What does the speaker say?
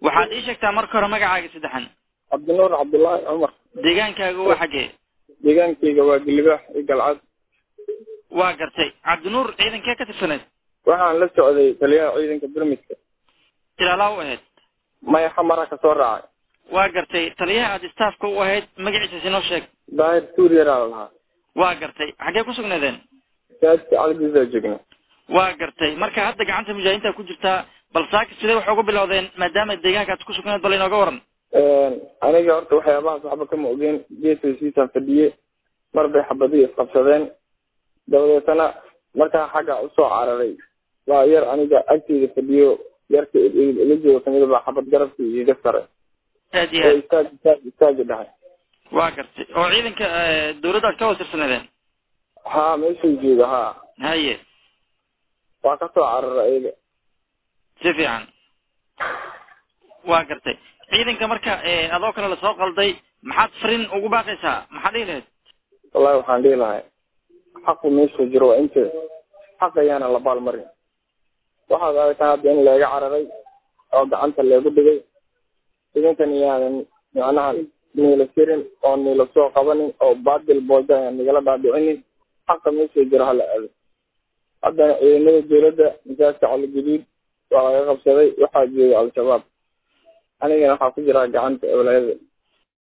waxaad ii sheegtaa marka hore magacaaga saddexan cabdinuur cabdullaahi cumar deegaankaaga waa xaggee deegaankayga waa gilibaax iyo galcad waa gartay cabdinuur ciidankee ka tirsaneed waxaan la socday taliyaha ciidanka birmidka ilaalaa u ahayd maya xamara ka soo raacay waa gartay taliyaha aad staafka u ahayd magaciisa sinoo sheeg daahir tuuryaraa la lahaa waa gartay xaggee ku sugnaydeen masaajidka calgisaa joogna waa gartay marka hadda gacanta mujaahidiinta ku jirtaa bal saaki sidee waxay uga bilowdeen maadaama deegaankaad ku sugnayd bal inooga waran aniga horta waxyaabahaas waxba kama ogeen geesasiisaan fadhiye mar bay xabadii isqabsadeen dabadeetana markaa xagga usoo cararay waa yar aniga agteyda fadhiyo yarka ila jooga kamida baa xabad garabkii iiga saray aad iyo oo aad istaag istaag istaagi dhahay waa gartay oo ciidanka dawladda aad ka wasirsaneedeen haa meeshuu jooga haa haye waa kasoo cararay iyaga si fiican waa gartay ciidanka marka adoo kale lasoo qalday maxaad farin ugu baaqaysaa maxaad dhihi lahayd wallahi waxaan dhihi lahay xaqu meeshuu jiro waa inte xaq ayaana la baalmarin waxaad aragtaa hadda in leega cararay oo gacanta leegu dhigay idinkan iyaanan macnaha niila sirin oo niila soo qabanin oo baadil booda ayaan nigala dhaadhicinin xaqa meeshuu jiro hala aado haddana ciidamada dawladda masaajka caligaduud waa laga qabsaday waxaa jooga al-shabaab anigana waxaa ku jiraa gacanta ewlaayada